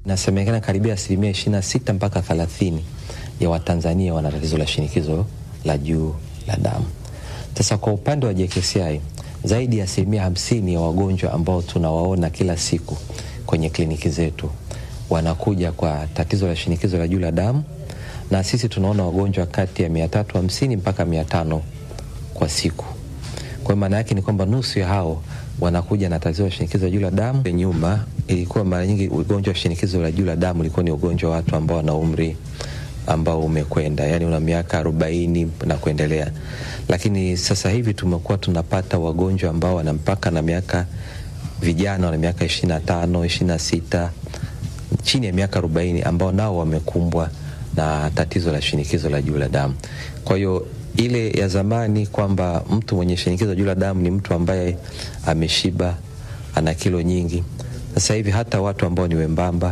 Inasemekana karibia asilimia ishirini na sita mpaka thelathini ya Watanzania wana tatizo la shinikizo la juu la damu. Sasa kwa upande wa JKCI zaidi ya asilimia hamsini ya wagonjwa ambao tunawaona kila siku kwenye kliniki zetu wanakuja kwa tatizo la shinikizo la juu la damu, na sisi tunaona wagonjwa kati ya mia tatu hamsini mpaka mia tano kwa siku. Kwa hiyo maana yake ni kwamba nusu ya hao wanakuja na tatizo la shinikizo la juu la damu. Nyuma ilikuwa mara nyingi ugonjwa wa shinikizo la juu la damu ulikuwa ni ugonjwa wa watu ambao wana umri ambao umekwenda, yani una miaka arobaini na kuendelea, lakini sasa hivi tumekuwa tunapata wagonjwa ambao wana mpaka na miaka vijana wana miaka ishirini na tano ishirini na sita chini ya miaka arobaini ambao nao wamekumbwa na tatizo la shinikizo la juu la damu. Kwa hiyo ile ya zamani kwamba mtu mwenye shinikizo la juu la damu ni mtu ambaye ameshiba, ana kilo nyingi. Sasa hivi hata watu ambao ni wembamba,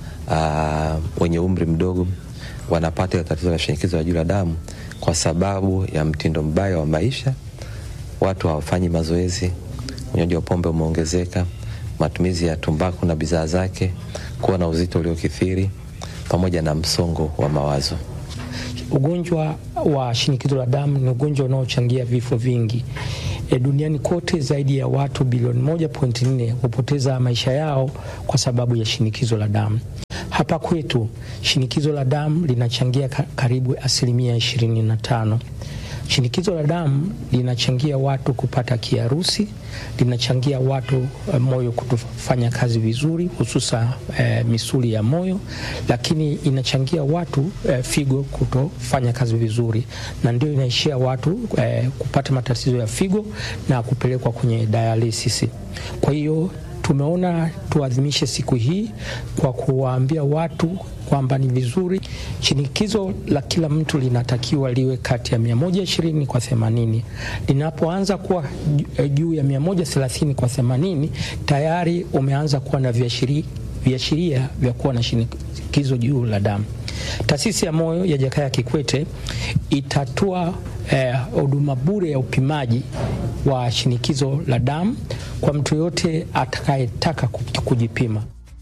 aa, wenye umri mdogo wanapata tatizo la shinikizo la juu la damu kwa sababu ya mtindo mbaya wa maisha. Watu hawafanyi mazoezi, unywaji wa pombe umeongezeka, matumizi ya tumbaku na bidhaa zake, kuwa na uzito uliokithiri, pamoja na msongo wa mawazo. Ugonjwa wa shinikizo la damu ni ugonjwa unaochangia vifo vingi. E, duniani kote zaidi ya watu bilioni 1.4 hupoteza maisha yao kwa sababu ya shinikizo la damu. Hapa kwetu shinikizo la damu linachangia karibu asilimia 25. Shinikizo la damu linachangia watu kupata kiharusi, linachangia watu uh, moyo kutofanya kazi vizuri, hususa uh, misuli ya moyo, lakini inachangia watu uh, figo kutofanya kazi vizuri, na ndio inaishia watu uh, kupata matatizo ya figo na kupelekwa kwenye dialysis. Kwa hiyo tumeona tuadhimishe siku hii kwa kuwaambia watu kwamba ni vizuri shinikizo la kila mtu linatakiwa liwe kati ya 120 kwa 80. Linapoanza kuwa juu ya 130 kwa 80, tayari umeanza kuwa na viashiria vya kuwa na shinikizo juu la damu. Taasisi ya moyo ya Jakaya Kikwete itatoa huduma eh, bure ya upimaji wa shinikizo la damu kwa mtu yoyote atakayetaka kujipima.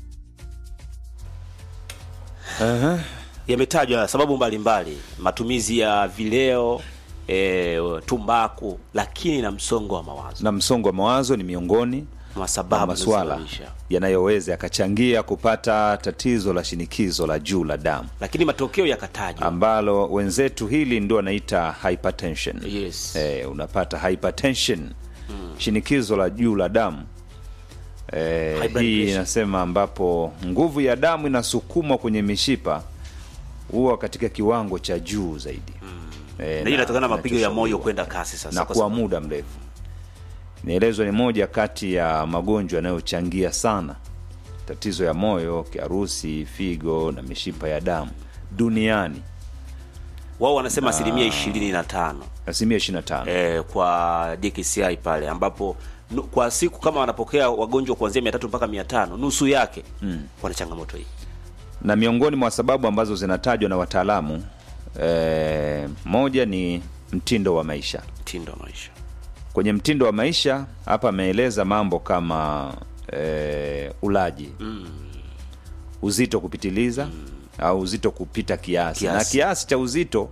uh-huh. Yametajwa sababu mbalimbali mbali. Matumizi ya vileo e, tumbaku, lakini na msongo wa mawazo. Na msongo wa mawazo ni miongoni mwa sababu maswala yanayoweza yakachangia kupata tatizo la shinikizo la juu la damu, lakini matokeo yakatajwa, ambalo wenzetu hili ndio wanaita hypertension. Yes. E, unapata hypertension hmm. shinikizo la juu la damu e, hii inasema ambapo nguvu ya damu inasukumwa kwenye mishipa huwa katika kiwango cha juu zaidi hmm. e, na hii inatokana na mapigo ya moyo kwenda kasi sasa na kwa muda mrefu inaelezwa ni moja kati ya magonjwa yanayochangia sana tatizo ya moyo, kiharusi, figo na mishipa ya damu duniani. Wao wanasema asilimia ishirini na tano asilimia ishirini na tano e, kwa JKCI pale ambapo nu, kwa siku kama wanapokea wagonjwa kuanzia mia tatu mpaka mia tano nusu yake mm. wana changamoto hii, na miongoni mwa sababu ambazo zinatajwa na wataalamu e, moja ni mtindo wa maisha. Mtindo wa maisha kwenye mtindo wa maisha hapa ameeleza mambo kama e, ulaji mm. uzito kupitiliza mm. au uzito kupita kiasi, kiasi. na kiasi cha uzito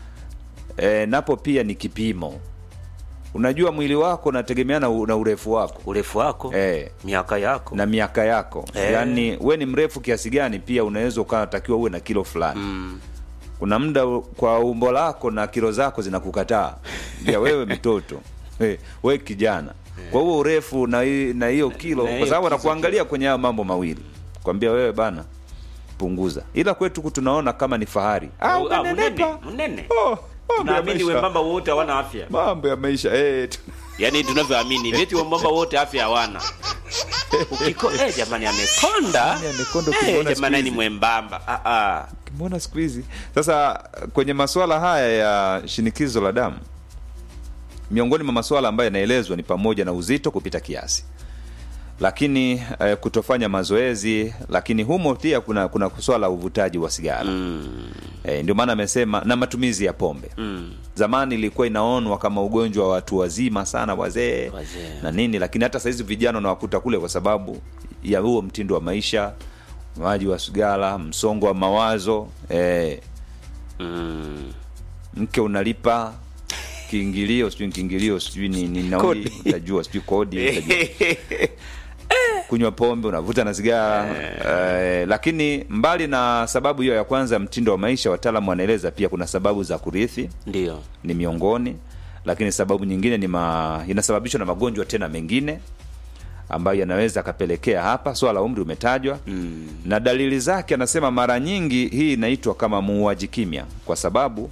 e, napo pia ni kipimo. Unajua mwili wako unategemeana na urefu wako, urefu wako e, miaka yako na miaka yako e. Yaani we ni mrefu kiasi gani, pia unaweza ukatakiwa uwe na kilo fulani mm kuna muda kwa umbo lako na kilo zako zinakukataa ya wewe mtoto Hey, we kijana yeah. Kwa huo urefu na na hiyo kilo, kwa sababu anakuangalia kwenye hayo mambo mawili, kwambia wewe bana, punguza. Ila kwetu tunaona kama ni fahari, ah, mnene mnene, oh, tunaamini wembamba wote hawana afya, mambo ya maisha eh, yani tunavyoamini veti wembamba wote afya hawana ukiko eh, jamani amekonda, amekonda, eh, jamani ni mwembamba ah ah, mbona siku hizi sasa kwenye masuala haya ya shinikizo la damu miongoni mwa masuala ambayo yanaelezwa ni pamoja na uzito kupita kiasi, lakini eh, kutofanya mazoezi, lakini humo pia kuna kuna swala la uvutaji wa sigara mm. Eh, ndio maana amesema na matumizi ya pombe mm. Zamani ilikuwa inaonwa kama ugonjwa wa watu wazima sana, wazee na nini, lakini hata sahizi vijana unawakuta kule kwa sababu ya huo mtindo wa maisha maji wa sigara msongo wa mawazo eh, mm. mke unalipa kiingilio sijui kiingilio sijui ni, ni nauli Kodi. utajua sijui kodi utajua. kunywa pombe unavuta na sigara eh, lakini mbali na sababu hiyo ya kwanza mtindo wa maisha wataalamu wanaeleza pia kuna sababu za kurithi ndio ni miongoni lakini sababu nyingine ni ma, inasababishwa na magonjwa tena mengine ambayo yanaweza akapelekea hapa swala la umri umetajwa mm. na dalili zake anasema mara nyingi hii inaitwa kama muuaji kimya kwa sababu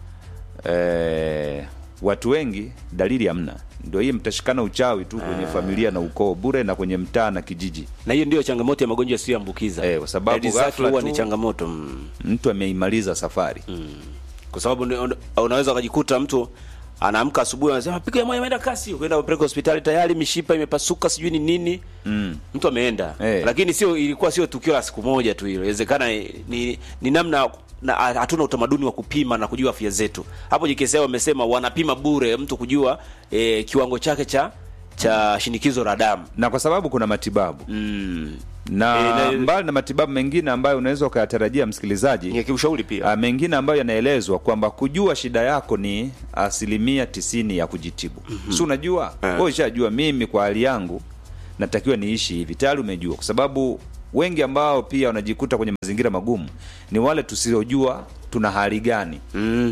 eh, watu wengi dalili hamna ndio hii mtashikana uchawi tu kwenye familia na ukoo bure na kwenye mtaa na kijiji na hiyo ndio changamoto ya magonjwa yasiyoambukiza Eh, kwa sababu Dalili zake ghafla huwa tu- ni changamoto mm. mtu ameimaliza safari kwa sababu ni- unaweza ukajikuta mtu anaamka asubuhi anasema pigo ya moyo imeenda kasi ukaenda kupeleka hospitali tayari mishipa imepasuka sijui ni nini mm. mtu ameenda Eh. lakini sio ilikuwa sio tukio la siku moja tu hilo inawezekana ni, ni namna na hatuna utamaduni wa kupima na kujua afya zetu hapo JKCI wamesema wanapima bure mtu kujua eh, kiwango chake cha cha shinikizo la damu na kwa sababu kuna matibabu mm. na Eh, na- mbali na matibabu mengine ambayo unaweza ukayatarajia msikilizaji ni kiushauri pia Ah, mengine ambayo yanaelezwa kwamba kujua shida yako ni asilimia tisini ya kujitibu mm-hmm. si unajua Eh. wewe ushajua mimi kwa hali yangu natakiwa niishi hivi tayari umejua kwa sababu wengi ambao pia wanajikuta kwenye mazingira magumu ni wale tusiojua tuna hali gani mm.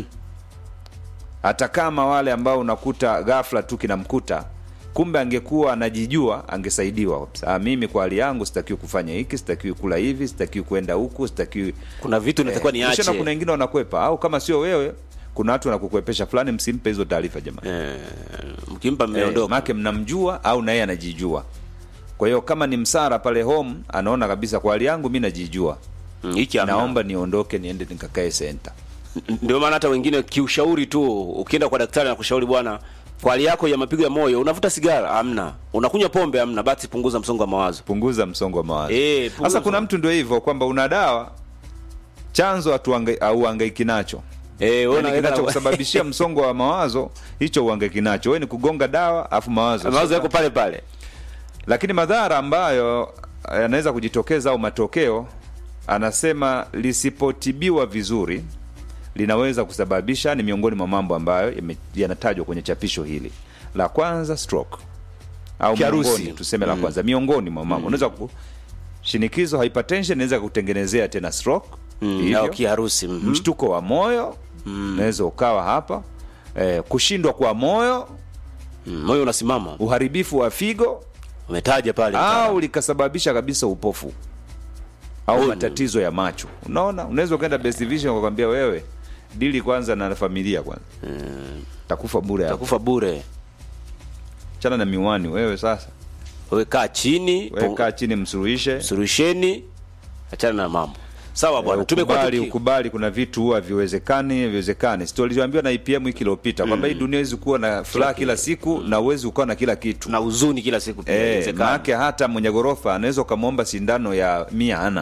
hata kama wale ambao unakuta ghafla tu kinamkuta kumbe angekuwa anajijua angesaidiwa ah, mimi kwa hali yangu sitakiwi kufanya hiki sitakiwi kula hivi sitakiwi kwenda huku sitakiwi kuna vitu natakiwa Eh, kisha na niache kuna wengine wanakwepa au kama sio wewe kuna watu wanakukwepesha fulani msimpe hizo taarifa jamani eh, mkimpa eh, mmeondoka make mnamjua au naye anajijua kwa hiyo kama ni msara pale home anaona kabisa kwa hali yangu mi najijua Mm, hiki hamna. naomba niondoke niende nikakae senta ndio maana hata wengine kiushauri tu ukienda kwa daktari na kushauri bwana kwa hali yako ya mapigo ya moyo unavuta sigara hamna unakunywa pombe hamna basi punguza msongo wa mawazo punguza msongo wa mawazo Eh, punguza sasa kuna msongo. mtu ndio hivyo kwamba una dawa chanzo hatuangai- hauhangaiki nacho eh wewe Yaani unaweka kinachokusababishia msongo wa mawazo hicho uhangaiki nacho wewe ni kugonga dawa afu mawazo mawazo yako pale pale lakini madhara ambayo yanaweza kujitokeza au matokeo anasema lisipotibiwa vizuri linaweza kusababisha ni miongoni mwa mambo ambayo yame- yanatajwa kwenye chapisho hili la kwanza stroke au Kiharusi. miongoni tuseme la kwanza miongoni mwa mambo unaweza ku shinikizo hypertension inaweza kutengenezea tena stroke mm, hivyo. au kiharusi mhm. mshtuko wa moyo unaweza ukawa hapa eh, kushindwa kwa moyo Mm, moyo unasimama uharibifu wa figo umetaja pale au likasababisha kabisa upofu au matatizo ya macho unaona unaweza ukaenda best vision ukakwambia wewe dili kwanza na familia kwanza takufa bure hapo utakufa bure chana na miwani wewe sasa wewe kaa chini wewe pung- kaa chini msuluhishe suluhisheni achana na mambo sawa bwana Eh, tumekuwa ukubali, tuki- ukubali kuna vitu huwa viwezekani viwezekani si tuliambiwa na IPM wiki iliyopita kwamba hii dunia huwezi kuwa na furaha kila siku na uwezi ukawa na kila kitu na huzuni kila siku pia Eh, inawezekana. maanake hata mwenye ghorofa anaweza ukamwomba sindano ya mia hana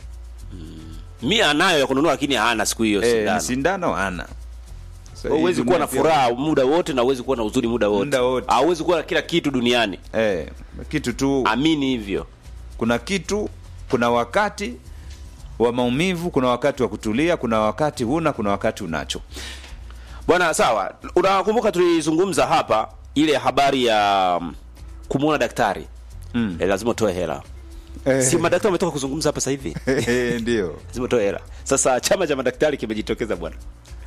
mia anayo ya kununua lakini hana siku hiyo Eh, sindano. sindano hana Sasa hii huwezi kuwa na dunia pia- furaha muda wote na huwezi kuwa na huzuni muda wote Muda wote. hauwezi kuwa na kila kitu duniani eh, kitu tu amini hivyo kuna kitu kuna wakati wa maumivu kuna wakati wa kutulia kuna wakati huna kuna wakati unacho bwana sawa unakumbuka tulizungumza hapa ile habari ya mm, kumwona daktari Mm. eh, lazima utoe hela si madaktari wametoka kuzungumza hapa sasa hivi ndio lazima utoe hela sasa chama cha madaktari kimejitokeza bwana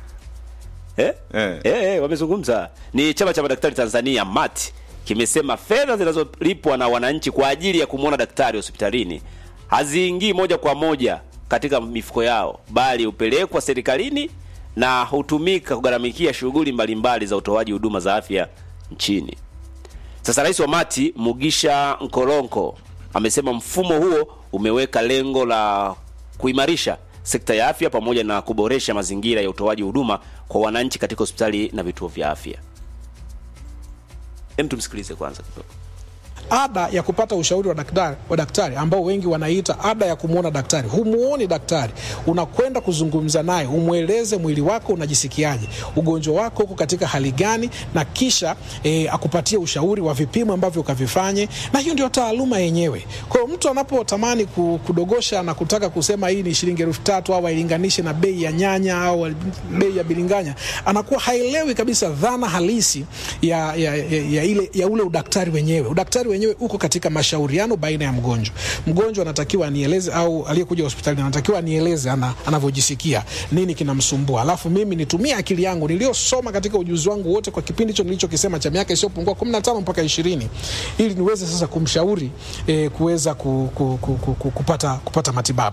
eh? Eh. Eh, eh, wamezungumza ni chama cha madaktari tanzania mat kimesema fedha zinazolipwa na wananchi kwa ajili ya kumwona daktari hospitalini haziingii moja kwa moja katika mifuko yao bali hupelekwa serikalini na hutumika kugharamikia shughuli mbalimbali za utoaji huduma za afya nchini sasa rais wa mati mugisha nkoronko amesema mfumo huo umeweka lengo la kuimarisha sekta ya afya pamoja na kuboresha mazingira ya utoaji huduma kwa wananchi katika hospitali na vituo vya afya hem tumsikilize kwanza kidogo ada ya kupata ushauri wa daktari, wa daktari ambao wengi wanaita ada ya kumwona daktari. Humuoni daktari, unakwenda kuzungumza naye, umweleze mwili wako unajisikiaje, ugonjwa wako uko katika hali gani, na kisha e, akupatie ushauri wa vipimo ambavyo ukavifanye, na hiyo ndio taaluma yenyewe. Kwa hiyo mtu anapotamani ku- kudogosha na kutaka kusema hii ni shilingi elfu tatu au ailinganishe na bei ya nyanya au bei ya bilinganya, anakuwa haelewi kabisa dhana halisi ya, ya, ya, ya, ile, ya ule udaktari wenyewe. Udaktari wenyewe uko katika mashauriano baina ya mgonjwa. Mgonjwa anatakiwa anieleze, au aliyekuja hospitalini anatakiwa anieleze ana, anavyojisikia nini kinamsumbua, alafu mimi nitumie akili yangu niliyosoma katika ujuzi wangu wote kwa kipindi hicho nilichokisema cha miaka isiyopungua 15 mpaka 20 ili niweze sasa kumshauri eh, kuweza ku, ku, ku, ku, ku, kupata, kupata matibabu.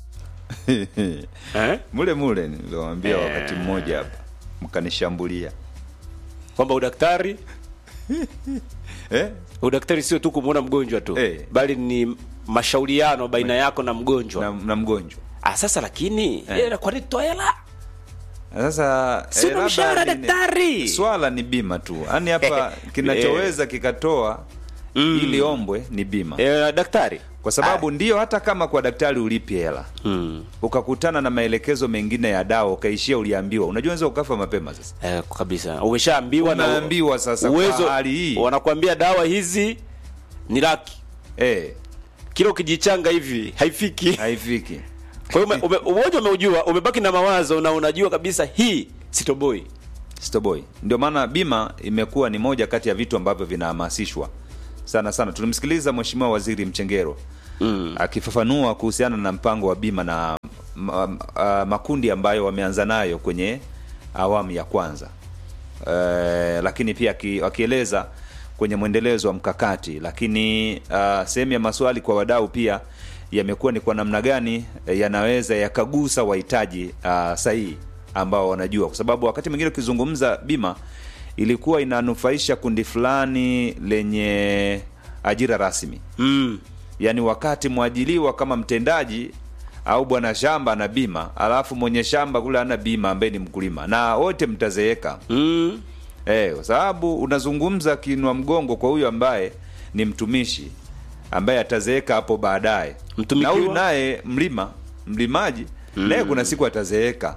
eh? mule mule niliwaambia wakati mmoja hapa mkanishambulia kwamba udaktari eh? udaktari sio tu kumwona mgonjwa tu Eh. bali ni mashauriano baina yako na mgonjwa na, na mgonjwa ah, sasa lakini eh. kwa nini toa hela sasa Si una labda mshahara ni- daktari? swala ni bima tu yaani hapa kinachoweza kikatoa ili ombwe ni bima eh, daktari kwa sababu ndio hata kama kwa daktari ulipi hela mm. ukakutana na maelekezo mengine ya dawa ukaishia uliambiwa unajua unaweza ukafa mapema sasa eh, kabisa umeshaambiwa na Umeambiwa sasa kwa uwezo hali hii. wanakuambia dawa hizi ni laki eh, kila ukijichanga hivi haifiki haifiki kwa hiyo ume- ume- umoja umeujua umebaki na mawazo na unajua kabisa hii sitoboi Stoboy. Ndio maana bima imekuwa ni moja kati ya vitu ambavyo vinahamasishwa sana sana. Tulimsikiliza Mheshimiwa Waziri Mchengero mm. akifafanua kuhusiana na mpango wa bima na ma, ma, makundi ambayo wameanza nayo kwenye awamu ya kwanza e, lakini pia aki- akieleza kwenye mwendelezo wa mkakati, lakini uh, sehemu ya maswali kwa wadau pia yamekuwa ni kwa namna gani eh, yanaweza yakagusa wahitaji uh, sahihi ambao wanajua, kwa sababu wakati mwingine ukizungumza bima ilikuwa inanufaisha kundi fulani lenye ajira rasmi mm. yaani wakati mwajiliwa kama mtendaji au bwana shamba ana bima alafu mwenye shamba kule ana bima ambaye ni mkulima na wote mtazeeka Mm. Eh, kwa sababu unazungumza kinwa mgongo kwa huyu ambaye ni mtumishi ambaye atazeeka hapo baadaye, Mtumikiwa? na huyu naye mlima mlimaji naye kuna siku atazeeka.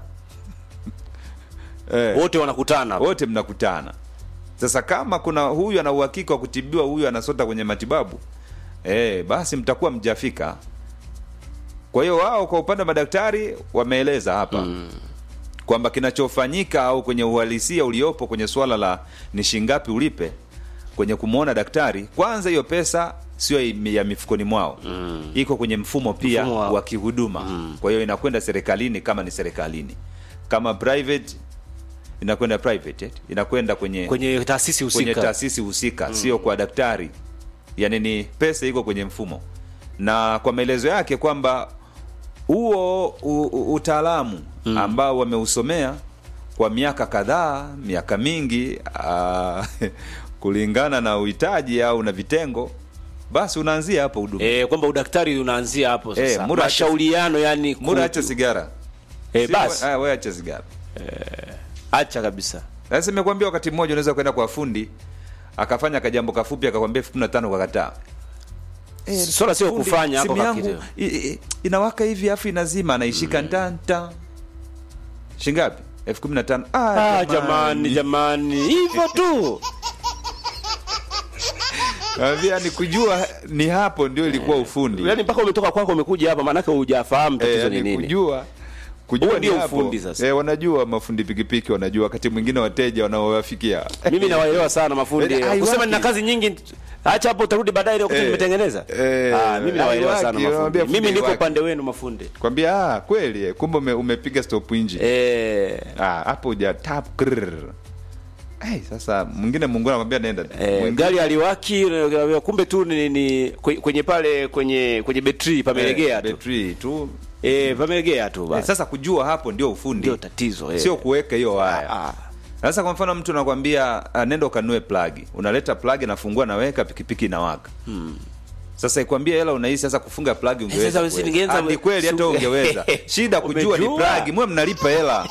eh, wote wanakutana hapo. wote mnakutana. Sasa kama kuna huyu ana uhakika wa kutibiwa, huyu anasota kwenye matibabu eh, basi mtakuwa mjafika. Kwa hiyo wao kwa upande wa madaktari wameeleza hapa kwamba kinachofanyika au kwenye uhalisia uliopo kwenye swala la ni shingapi ulipe kwenye kumwona daktari, kwanza hiyo pesa sio ya mifukoni mwao mm. iko kwenye mfumo pia Mfumo wa- wa kihuduma mm. kwa hiyo inakwenda serikalini kama ni serikalini, kama private inakwenda private eh, inakwenda kwenye kwenye taasisi kwenye husika taasisi husika sio kwa daktari yani ni pesa iko kwenye mfumo na kwa maelezo yake kwamba huo u- u- utaalamu ambao wameusomea kwa miaka kadhaa miaka mingi aa, kulingana na uhitaji au na vitengo basi unaanzia hapo huduma eh, kwamba udaktari unaanzia hapo sasa Eh, Mura- mashauriano yani mura kutu- acha sigara eh, Si- basi ah, wewe acha sigara acha kabisa sasa nimekuambia wakati mmoja unaweza kwenda kwa fundi akafanya kajambo kafupi akakwambia elfu kumi na tano kakataa swala sio Fundi, kufanya hapo simu yangu kakitu. i- i- inawaka hivi afu inazima anaishika ntanta shingapi elfu kumi na tano ah, jamani jamani hivyo tu Naambia ni kujua ni hapo ndio ilikuwa ufundi yani mpaka umetoka kwako umekuja hapa maanake hujafahamu Eh, tatizo ni yani nini kujua kujua Huo ni ndio hapo. ufundi sasa. Eh, wanajua mafundi pikipiki wanajua wakati mwingine wateja wanaowafikia mimi nawaelewa sana mafundi Eh, haiwaki. kusema nina kazi nyingi acha hapo utarudi baadaye ile wakati Eh, nimetengeneza eh, ah, mimi nawaelewa sana haiwaki, mafundi unamwambia fundi mimi niko haiwaki. upande wenu mafundi kwambia ah, kweli eh, kumbe ume, umepiga stop engine eh, ah, hapo uja tap krrr. hey, sasa mwingine mungu anakwambia nenda Eh, Mwingine- gari aliwaki kumbe tu ni, ni kwe- kwenye pale kwenye kwenye betri pamelegea eh, tu betri tu eh, pamelegea tu Eh, basi sasa kujua hapo ndio ufundi ndio tatizo eh. sio kuweka hiyo waya Ah, sasa kwa mfano mtu anakwambia uh, nenda ukanue plagi unaleta plagi nafungua naweka pikipiki inawaka hmm. sasa ikwambia hela unahisi sasa kufunga plagi sasa ungeweza wewe kuweza. siningeenza Ah, ni kweli hata su- ungeweza shida kujua ni Umejua. plagi mwe mnalipa hela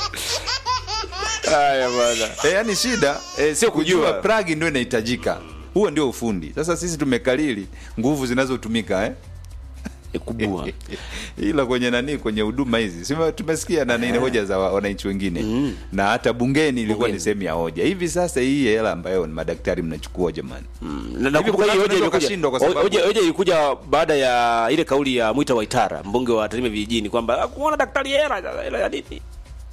haya bwana e, yani shida Eh, sio kujua. plagi ndio inahitajika huo ndio ufundi sasa sisi tumekalili nguvu zinazotumika eh? E, kubua ila kwenye nani kwenye huduma hizi sima tumesikia na nini hoja za wa- wananchi wengine na hata bungeni ilikuwa Bungeni. ni sehemu ya hoja hivi sasa hii hela ambayo ni madaktari mnachukua jamani Na nakumbuka kuna hii watu hoja wanaweza ilikuja wakashindwa kwa sababu- hoja hoja ilikuja baada ya ile kauli ya Mwita Waitara mbunge wa Tarime vijijini kwamba "Ah, kuona daktari hela hela ya nini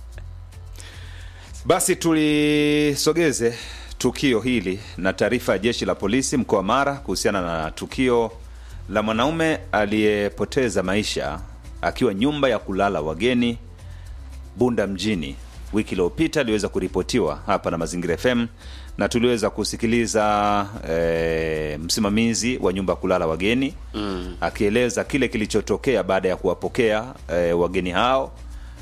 Basi tulisogeze tukio hili na taarifa ya jeshi la polisi mkoa wa Mara kuhusiana na tukio la mwanaume aliyepoteza maisha akiwa nyumba ya kulala wageni Bunda mjini wiki iliyopita iliweza kuripotiwa hapa na Mazingira FM na tuliweza kusikiliza e, msimamizi wa nyumba ya kulala wageni mm. akieleza kile kilichotokea baada ya kuwapokea e, wageni hao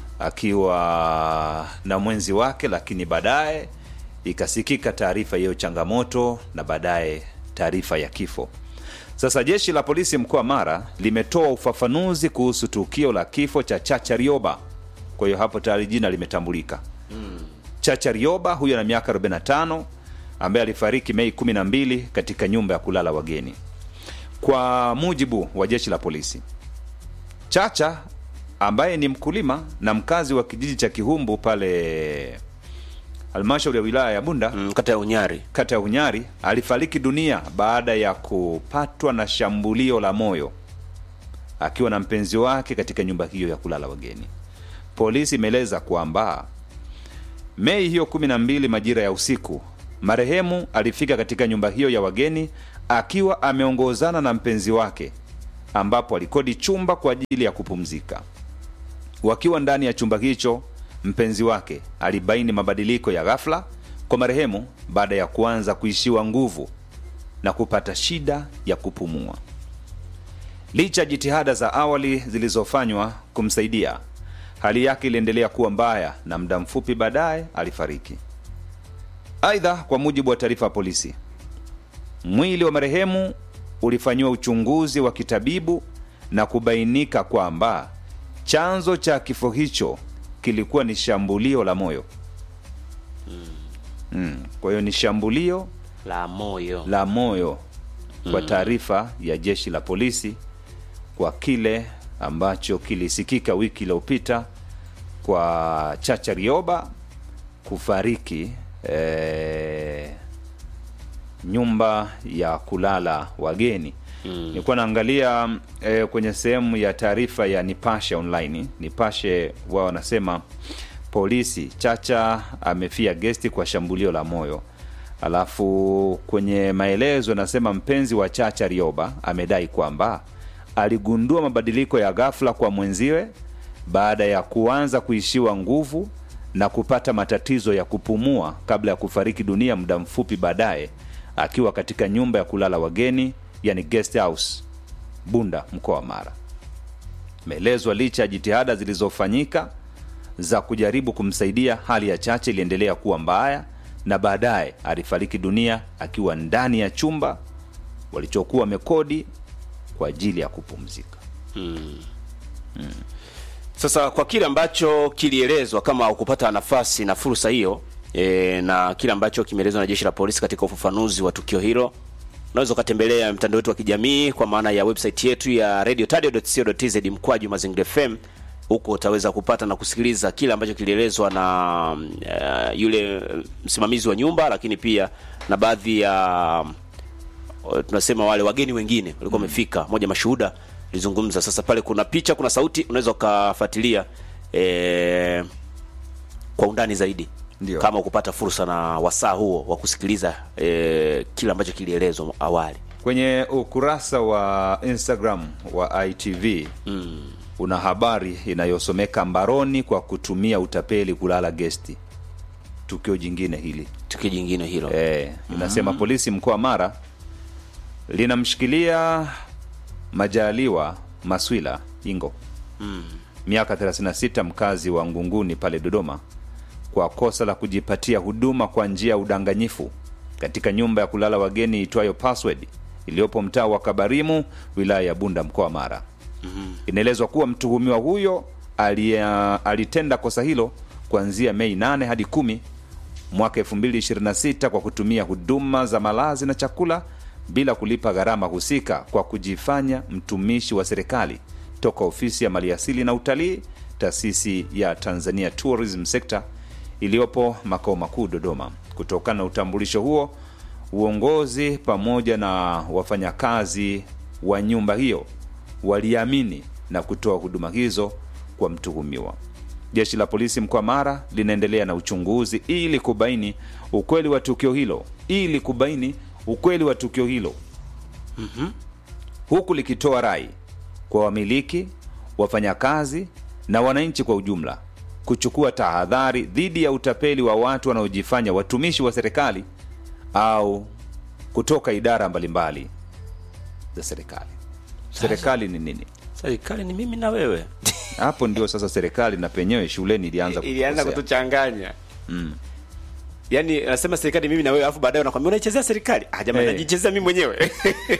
akiwa na mwenzi wake, lakini baadaye ikasikika taarifa hiyo changamoto na baadaye taarifa ya kifo. Sasa jeshi la polisi mkoa wa Mara limetoa ufafanuzi kuhusu tukio la kifo cha Chacha Rioba. Kwa hiyo hapo tayari jina limetambulika. Chacha Rioba huyo ana miaka 45 ambaye alifariki Mei 12 katika nyumba ya kulala wageni. Kwa mujibu wa jeshi la polisi, Chacha ambaye ni mkulima na mkazi wa kijiji cha Kihumbu pale halmashauri ya wilaya ya Bunda mm, kata ya Unyari kata ya Unyari alifariki dunia baada ya kupatwa na shambulio la moyo akiwa na mpenzi wake katika nyumba hiyo ya kulala wageni. Polisi imeeleza kwamba Mei hiyo kumi na mbili majira ya usiku, marehemu alifika katika nyumba hiyo ya wageni akiwa ameongozana na mpenzi wake, ambapo alikodi chumba kwa ajili ya kupumzika. Wakiwa ndani ya chumba hicho, mpenzi wake alibaini mabadiliko ya ghafla kwa marehemu baada ya kuanza kuishiwa nguvu na kupata shida ya kupumua. Licha ya jitihada za awali zilizofanywa kumsaidia, hali yake iliendelea kuwa mbaya na muda mfupi baadaye alifariki. Aidha, kwa mujibu wa taarifa ya polisi, mwili wa marehemu ulifanyiwa uchunguzi wa kitabibu na kubainika kwamba chanzo cha kifo hicho kilikuwa ni shambulio la moyo. Mm. Kwa hiyo ni shambulio la moyo la moyo kwa taarifa ya jeshi la polisi kwa kile ambacho kilisikika wiki iliyopita kwa Chacha Rioba kufariki eh, nyumba ya kulala wageni mm. Nilikuwa naangalia eh, kwenye sehemu ya taarifa ya Nipashe online. Nipashe wao wanasema polisi, Chacha amefia gesti kwa shambulio la moyo. Alafu kwenye maelezo anasema mpenzi wa Chacha Rioba amedai kwamba aligundua mabadiliko ya ghafla kwa mwenziwe baada ya kuanza kuishiwa nguvu na kupata matatizo ya kupumua kabla ya kufariki dunia muda mfupi baadaye akiwa katika nyumba ya kulala wageni yani guest house Bunda mkoa wa Mara. Imeelezwa licha ya jitihada zilizofanyika za kujaribu kumsaidia, hali ya Chache iliendelea kuwa mbaya na baadaye alifariki dunia akiwa ndani ya chumba walichokuwa wamekodi kwa ajili ya kupumzika. Sasa kwa kile ambacho kilielezwa, kama ukupata nafasi na fursa hiyo e, na kile ambacho kimeelezwa na jeshi la polisi katika ufafanuzi wa tukio hilo, unaweza ukatembelea mtandao wetu wa kijamii kwa maana ya website yetu ya radiotadio.co.tz mkwaju mazingira FM. Huko utaweza kupata na kusikiliza kile ambacho kilielezwa na uh, yule msimamizi wa nyumba, lakini pia na baadhi ya uh, tunasema wale wageni wengine walikuwa wamefika, moja mashuhuda lizungumza. Sasa pale kuna picha, kuna sauti, unaweza ukafuatilia eh, kwa undani zaidi Ndio. kama ukupata fursa na wasaa huo wa kusikiliza eh, kile ambacho kilielezwa awali. Kwenye ukurasa wa Instagram wa ITV una habari inayosomeka mbaroni kwa kutumia utapeli kulala gesti. Tukio jingine hili Tukio jingine hilo e, inasema polisi mkoa wa Mara linamshikilia Majaliwa Maswila Ingo miaka 36 mkazi wa Ngunguni pale Dodoma kwa kosa la kujipatia huduma kwa njia ya udanganyifu katika nyumba ya kulala wageni itwayo Password iliyopo mtaa wa Kabarimu wilaya ya Bunda mkoa wa Mara. Inaelezwa kuwa mtuhumiwa huyo alia, alitenda kosa hilo kuanzia Mei 8 hadi kumi mwaka 2026 kwa kutumia huduma za malazi na chakula bila kulipa gharama husika kwa kujifanya mtumishi wa serikali toka ofisi ya maliasili na utalii taasisi ya Tanzania Tourism Sector iliyopo makao makuu Dodoma. Kutokana na utambulisho huo, uongozi pamoja na wafanyakazi wa nyumba hiyo waliamini na kutoa huduma hizo kwa mtuhumiwa. Jeshi la polisi mkoa Mara linaendelea na uchunguzi ili kubaini ukweli wa tukio hilo, ili kubaini ukweli wa tukio hilo huku likitoa rai kwa wamiliki, wafanyakazi na wananchi kwa ujumla kuchukua tahadhari dhidi ya utapeli wa watu wanaojifanya watumishi wa serikali au kutoka idara mbalimbali za serikali. Serikali ni nini? serikali ni mimi na wewe Hapo ndio sasa serikali na penyewe shuleni ilianza ilianza kutukosea. kutuchanganya yaani nasema serikali mimi na wewe alafu baadaye unakwambia unaichezea serikali ah jamani Eh. najichezea mimi mwenyewe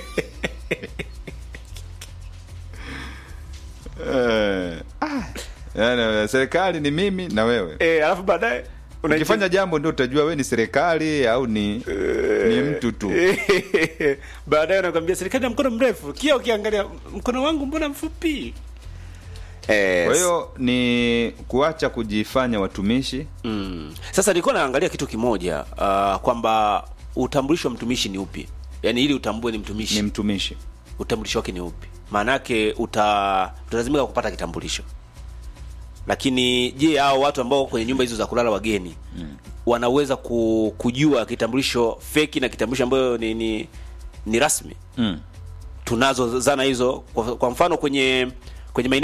Eh, ah, yani, serikali ni mimi na wewe eh alafu baadaye ukifanya jambo ndio utajua we ni serikali au ni, ni mtu tu baadaye unakwambia serikali ya mkono mrefu kia ukiangalia mkono wangu mbona mfupi eh, kwa hiyo ni kuacha kujifanya watumishi mm. sasa nilikuwa naangalia kitu kimoja uh, kwamba utambulisho wa mtumishi ni upi yaani ili utambue ni mtumishi ni mtumishi utambulisho wake ni upi maana yake uta utalazimika kupata kitambulisho lakini je hao watu ambao kwenye nyumba hizo za kulala wageni mm. wanaweza ku, kujua kitambulisho feki na kitambulisho ambayo ni, ni, ni rasmi mm. tunazo zana hizo kwa, kwa mfano kwenye kwenye maeneo